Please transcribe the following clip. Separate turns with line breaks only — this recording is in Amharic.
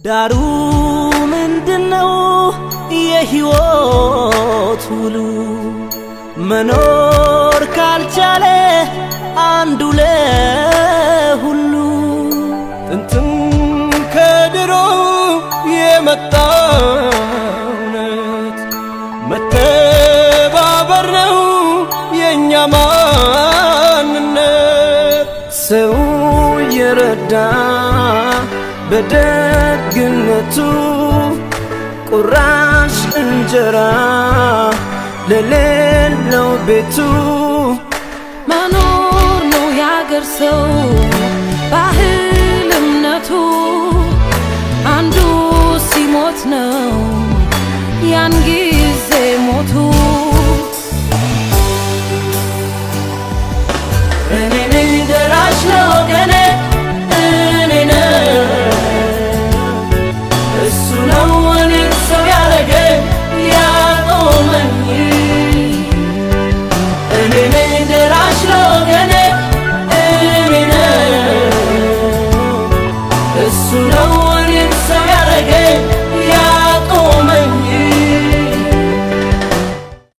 ዳሩ ምንድነው የሕይወት ውሉ? መኖር ካልቻለ አንዱ ለሁሉ
ጥንትም ከድሮ የመጣ እውነት መተባበር ነው የእኛ ማንነት። ሰው የረዳ በደግነቱ ቁራሽ እንጀራ ለሌለው ቤቱ
መኖር ነው ያገር ሰው ባህል እምነቱ አንዱ ሲሞት ነው ያን ጊዜ ሞቱ